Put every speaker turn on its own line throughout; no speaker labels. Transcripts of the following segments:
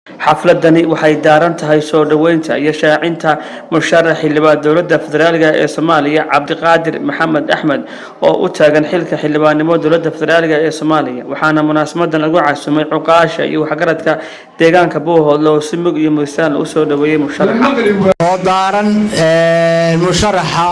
xafladani waxay daaran tahay soo dhoweynta iyo shaacinta musharax xildhibaan dowladda federaaliga ee soomaaliya cabdiqaadir maxamed axmed oo u taagan xilka xildhibaannimo dowladda federaaliga ee soomaaliya waxaana munaasamadan lagu casumay cuqaasha iyo waxgaradka deegaanka buuhoodle oo si mug iyo muysaan usoo dhoweeyey musharaxa
oo daaran musharaxa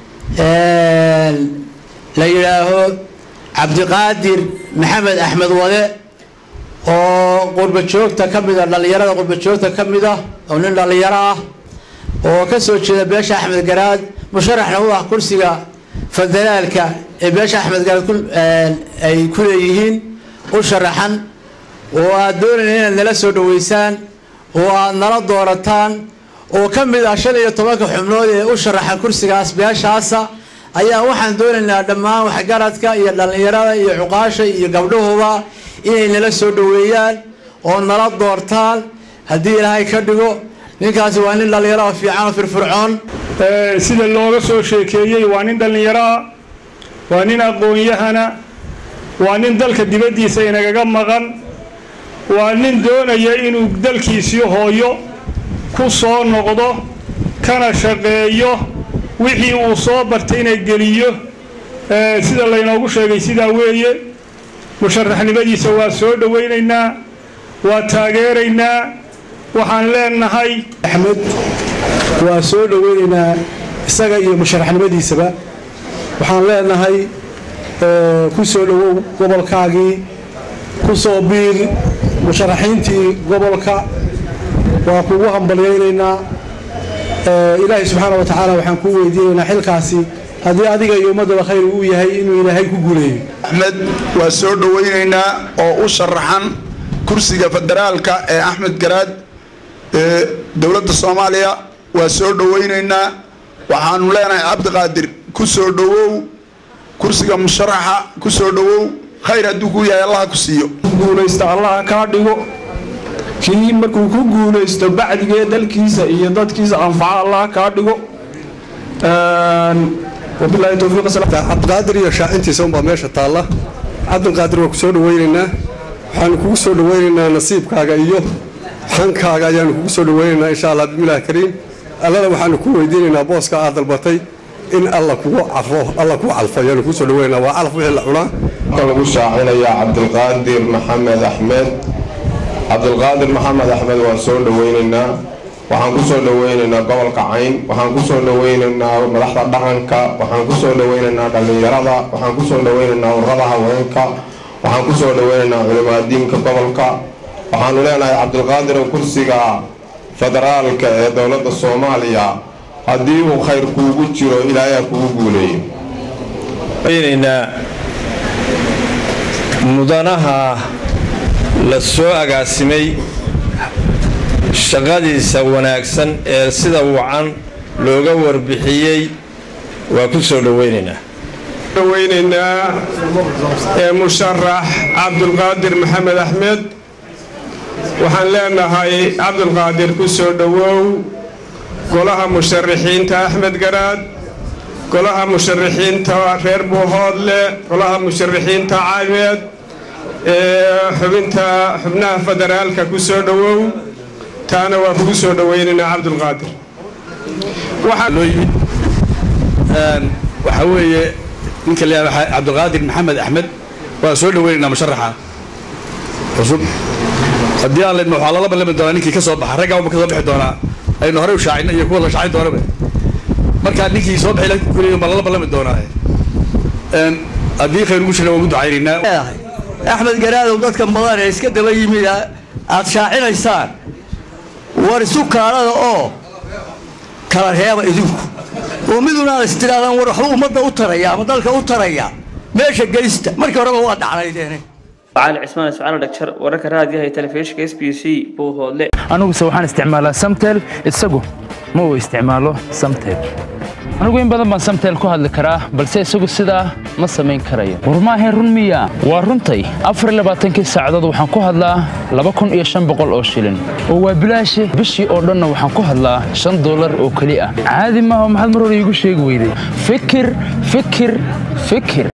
la yidhaaho cabdiqaadir maxamed axmed wade oo qurba joogta ka mid a dhallinyarada qurba joogta ka mid ah oo nin dhallinyaro ah oo ka soo jeeda beesha axmed garaad musharaxna u ah kursiga federaalka ee beesha axmed garaad ay ku leeyihiin u sharaxan oo aad doonayna inaad nala soo dhaweysaan oo aad nala doorataan oo ka mid ah shan iyo tobanka xubnood ee u sharaxan kursigaas beeshaasa ayaa waxaan doonaynaa dhammaan waxgaradka iyo dhallinyarada iyo cuqaasha iyo gabdhahuba inay nala soo dhaweeyaan oo nala doortaan haddii ilaahay ka dhigo ninkaasi waa nin dhallinyaro oo fiican oo firfircoon
sida looga soo sheekeeyey waa nin dhallinyaroa waa nin aqoon-yahana waa nin dalka dibaddiisa inagaga maqan waa nin doonaya inuu dalkiisii hooyo ku soo noqdo kana shaqeeyo wixii uu soo bartay inay geliyo sida laynoogu sheegay sidaa weeye musharaxnimadiisa waa soo dhowaynaynaa waa taageeraynaa waxaan leenahay
axmed waa soo dhoweynaynaa isaga iyo musharaxnimadiisaba waxaan leenahay ku soo dhowow gobolkaagii ku soo biir musharaxiintii gobolka waa kugu hambalyaynaynaa ilaahay subxaana wa tacaala waxaan kuu weydiinaynaa xilkaasi haddii adiga iyo ummaddaba khayr uu yahay inuu ilaahay ku guuleeyo
axmed waa soo dhowaynaynaa oo u sharaxan kursiga federaalka ee axmed garaad ee dowladda soomaaliya waa soo dhowaynaynaa waxaanu leenahay cabdiqaadir ku soo dhowow kursiga musharaxa ku soo dhowow khayr hadduu ku yahay allaha ku siiyo
guulaysta allaha kaa dhigo kii markuu ku guulaysto bacdigee dalkiisa iyo dadkiisa anfaca allaha kaa dhigo wabilaahi towfiiq
cabdiqaadir iyo shaacintiisa unbaa meesha taalla cabdiqaadir waa ku soo dhaweynaynaa waxaanu kugu soo dhaweynaynaa nasiibkaaga iyo xankaaga ayaanu kugu soo dhaweynaynaa insha allah bismillahi kariim allana waxaanu ku weydiinaynaa booska aad dalbatay in alla kugu cafo alla kugu calfo ayaanu kugu soo dhaweynaynaa waa calaf wixii la cunaa
lagu shaacinayaa cabdilqaadir maxamed axmed cabdilqaadir maxamed axmed waan soo dhaweynaynaa waxaan ku soo dhaweynaynaa gobolka cayn waxaan ku soo dhaweynaynaa madaxda dhaqanka waxaan ku soo dhaweynaynaa dhallinyarada waxaan ku soo dhaweynaynaa ururada haweenka waxaan ku soo dhaweynaynaa culimaadiinka gobolka waxaanu leenahay cabdilqaadir kursiga federaalka ee dowladda soomaaliya haddii uu khayr kuugu jiro ilaahay kugu guuleeyo
mudanaha la soo agaasimay shaqadiisa wanaagsan ee sida wacan looga warbixiyey waa ku soo dhoweynaynaa
dhaweynaynaa ee musharax cabdulqaadir maxamed axmed waxaan leenahay cabdulqaadir ku soo dhowow golaha musharaxiinta axmed garaad golaha musharaxiinta reer buuhoodle golaha musharaxiinta caameed ee xubinta xubnaha federaalka ku soo dhowow taana waa kugu soo dhaweynaynaa cabdulqaadir
waxaa weeye ninka la yihahdo cabdulqaadir maxamed axmed waa soo dhaweynaynaa musharaxa cusub haddii aan leedma waxaa lala ballami doonaa ninkii ka soo baxa raggaa uma ka soo bixi doonaa aynu horey u shaacina iyo kuwa la shaacin doonaba markaa ninkii soo bixi kuley baa lala ballami doonaa haddii khayr ugu jira waan ku ducaynaynaa
axmed garaadow dadka badan ee iska daba yimid aad shaacinaysaan war isu kaalada oo kala reeba idinku oo midunaad istidhaahdaan war waxba ummadda u taraya ama dalka u taraya meesha geysta markii horeba waa dhacnaydeene
cali cismaan ismaciil dhagjar wararka raadiyaha ee telefishinka s b c buuhoodle
aniguse waxaan isticmaalaa samtel isagu ma uu isticmaalo samtel anigu in badan baan samtel ku hadli karaa balse isagu sidaa ma samayn karayo war maahayn run miya waa runtay afar labaatankii saacadood waxaan ku hadlaa laba kun iyo shan boqol oo shilin oo waa bilaashi bishii oo dhanna waxaan ku hadlaa shan dollar oo keli ah caadi maaha maxaad mar hore iigu sheegi weyday fikir fikir fikir